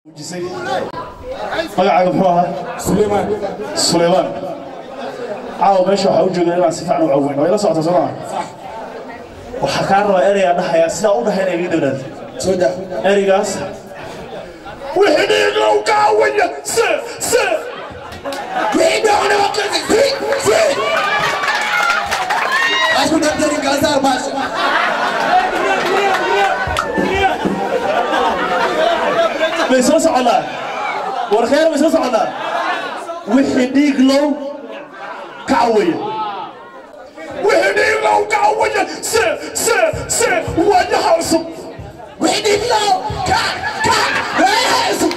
magacaaga muxuu ahaa sulaymaan sulaymaan caawa meesha waxaa u jooga inaan si fiican u caweyn waa ila socota soo maa waxaa kaa rabaa ereygaa dhahayaa sidaa u dhahay inay iga dowlaad soo daa ereygaas wixii dhiiglow kaawaya se se asku dardari kaasaar baasha ma isla soconnaa war khayr ma isla soconnaa wixii dhiiglow kacawaya wixii dhiiglow kacawaya se se se waayaha cusub wixii dhiiglow ka ka waayaha cusub